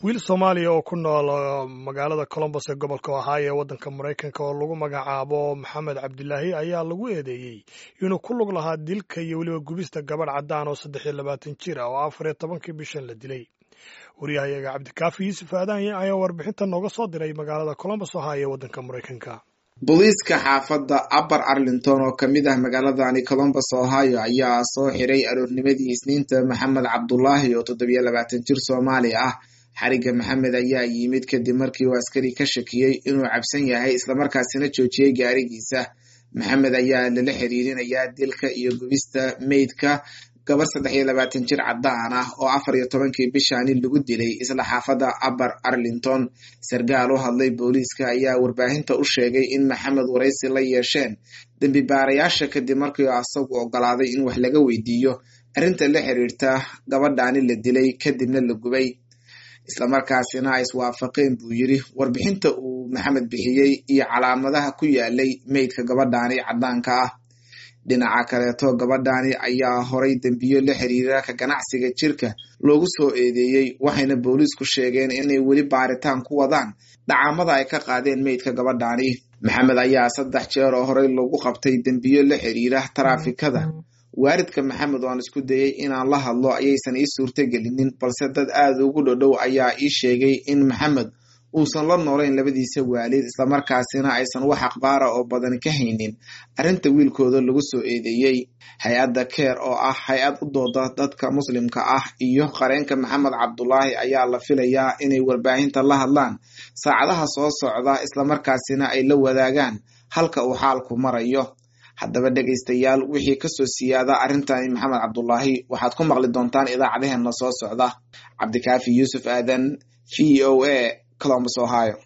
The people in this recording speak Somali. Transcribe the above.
wiil soomaaliya oo ku nool magaalada colombos ee gobolka ohio ee waddanka maraykanka oo lagu magacaabo maxamed cabdilaahi ayaa lagu eedeeyey inuu ku lug lahaa dilka iyo weliba gubista gabadh caddaan oo saddex iyo labaatan jir ah oo afar iyo tobankii bishan la dilay wariyahayaga cabdikaafi yuusuf aadaanye ayaa warbixinta nooga soo diray magaalada colombos ohio ee waddanka maraykanka booliiska xaafadda upper arlington oo kamid ah magaaladani colombos ohio ayaa soo xiray aroornimadii isniinta maxamed cabdulaahi oo toddobiyo labaatan jir soomaali ah xariga maxamed ayaa yimid kadib markii uu askari ka shakiyey inuu cabsan yahay islamarkaasina joojiyey gaarigiisa maxamed ayaa lala xiriirinayaa dilka iyo gubista meydka gabar saddex iyo labaatan jir caddaan ah oo afar iyo tobankii bishaani lagu dilay isla xaafadda upper arlington sarkaal u hadlay booliiska ayaa warbaahinta u sheegay in maxamed waraysi la yeesheen dembi baarayaasha kadib markii asagu ogolaaday in wax laga weydiiyo arrinta la xiriirta gabadhaani la dilay kadibna la gubay islamarkaasina ay iswaafaqeen buu yiri warbixinta uu maxamed bixiyey iyo calaamadaha ku yaalay meydka gabadhaani caddaanka ah dhinaca kaleeto gabadhaani ayaa horay dembiyo la xiriira ka ganacsiga jirka loogu soo eedeeyey waxayna booliisku sheegeen inay weli baaritaan ku wadaan dhacaamada ay ka qaadeen meydka gabadhaani maxamed ayaa saddex jeer oo horey lagu qabtay dembiyo la xiriira taraafikada waalidka maxamed oo aan isku dayay inaan la hadlo ayaysan ii suurtagelinin balse dad aada ugu dhodhow ayaa ii sheegay in maxamed uusan la noolayn labadiisa waalid islamarkaasina aysan wax akhbaara oo badan ka haynin arrinta wiilkooda lagu soo eedeeyey hay-adda keer oo ah hay-ad u dooda dadka muslimka ah iyo qareenka maxamed cabdulaahi ayaa la filayaa inay warbaahinta la hadlaan saacadaha soo socda islamarkaasina ay la wadaagaan halka uu xaalku marayo haddaba dhegaystayaal wixii kasoo siyaada arrintani maxamed cabdulaahi waxaad ku maqli doontaan idaacadaheena soo socda cabdikaafi yuusuf aadan v o a colombus ohio